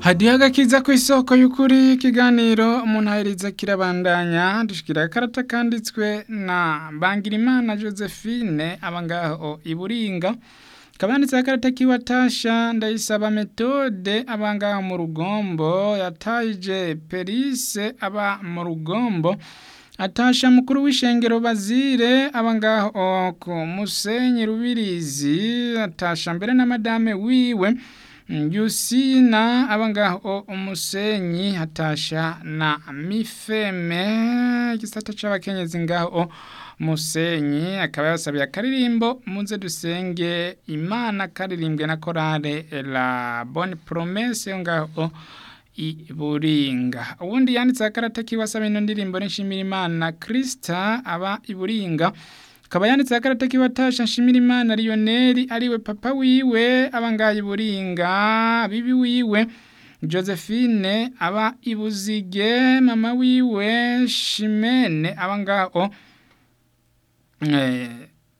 hadiho agakiza ku isoko y'ukuri ikiganiro umuntu aheriza kirabandanya dushikira akarata kanditswe na Bangirimana Josephine aba ngaho i Buringa kabanditse akarata kiwatasha ndayisaba metode aba ngaho mu rugombo yatayije Perise aba mu rugombo atasha mukuru w'ishengero bazire aba ngaho ku musenyi rubirizi atasha mbere na madame wiwe Yusina aba ngaho umusenyi hatasha na mifeme igisata c'abakenyezi ngaho musenyi akaba yasabiye akaririmbo muze dusenge imana karirimbwe na korale la bonne promesse yo ngaho i Buringa ubundi yanditse akarata kiwasaba ino ndirimbo nshimira imana Krista aba i Buringa akaba yanditse akarata kiwatasha nshimira imana Lionel ariwe papa wiwe aba ngaho i Buringa bibi wiwe Josephine aba ibuzige mama wiwe Shimene aba ngaho eh,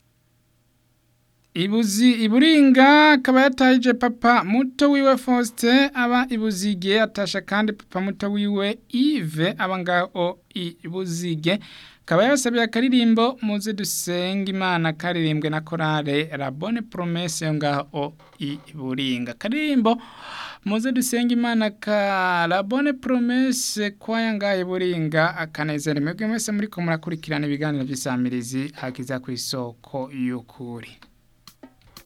Ibuzi iburinga akaba yatahije papa muto wiwe Faustin aba ibuzige atasha kandi papa muto wiwe Yves aba ngaho ibuzige akaba yasabiye akaririmbo muze dusenge imana karirimbwe na korale la bonne promesse yo ngaho iburinga akaririmbo muze dusenge imana ka la bonne promesse kwaya ngaho iburinga akanezera mwebwe mwese muriko murakurikirana ibiganiro by'isamirizi hakiza ku isoko y'ukuri